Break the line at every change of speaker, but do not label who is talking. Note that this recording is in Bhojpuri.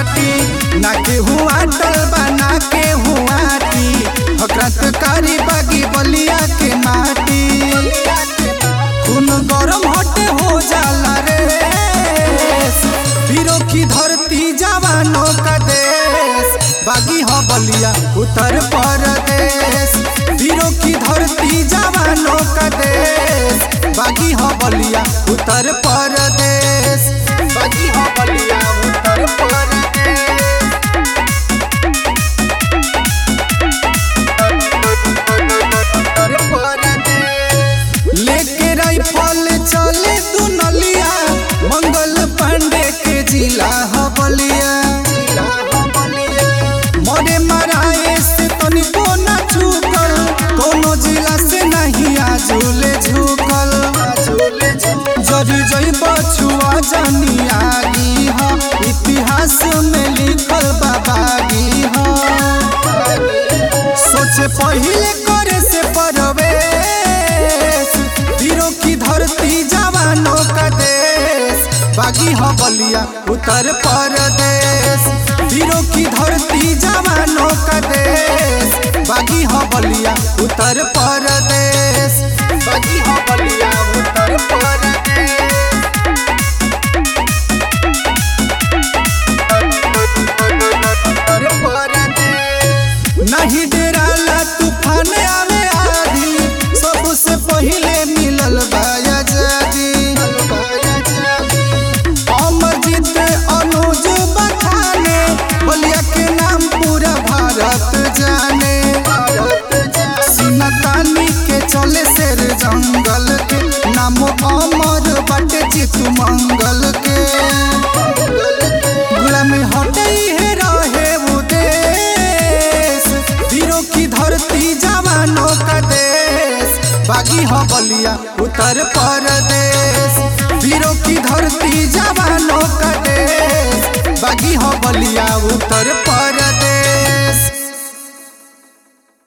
माटी ना के हुआ टल बना के हुआ टी क्रांतकारी बागी बलिया के माटी खून गरम हटे हो जाला रे वीरों की धरती जवानों का देश बागी हो बलिया उत्तर प्रदेश वीरों की धरती जवानों का देश बागी हो बलिया उत्तर प्रदेश बागी हो बलिया उत्तर प्रदेश उत्तर प्रदेश लेके राइफल चले दुनलिया मंगल पांडे के जिला ह बलिया मरे मराए से तनिको न झुकल कोनो जिला से नहीं आजुले झुकल जरी जई बछुआ जानी आगी ह इतिहास में लिखल बाबागी ह सोचे पहिले करे से परवेश वीरों की धरती जवानों का देश बागी हो बलिया उत्तर प्रदेश वीरों की धरती जवानों का देश बागी हो बलिया उत्तर प्रदेश बागी हो बलिया उत्तर प्रदेश उत्तर प्रदेश नहीं डेराला तूफान आवे आधी सबसे पहिले मिलल बाया जादी अमरजीत अनुज बखाने बलिया के नाम पूरा भारत जाने सिनतानी के चले शेर जंगल के नाम अमर बटे चितु मंगल के गुलामी हटे है रहे वो देश वीरों की धरती जवानों का देश बागी हो बलिया उत्तर प्रदेश वीरों की धरती जवानों का देश बागी हो बलिया उत्तर प्रदेश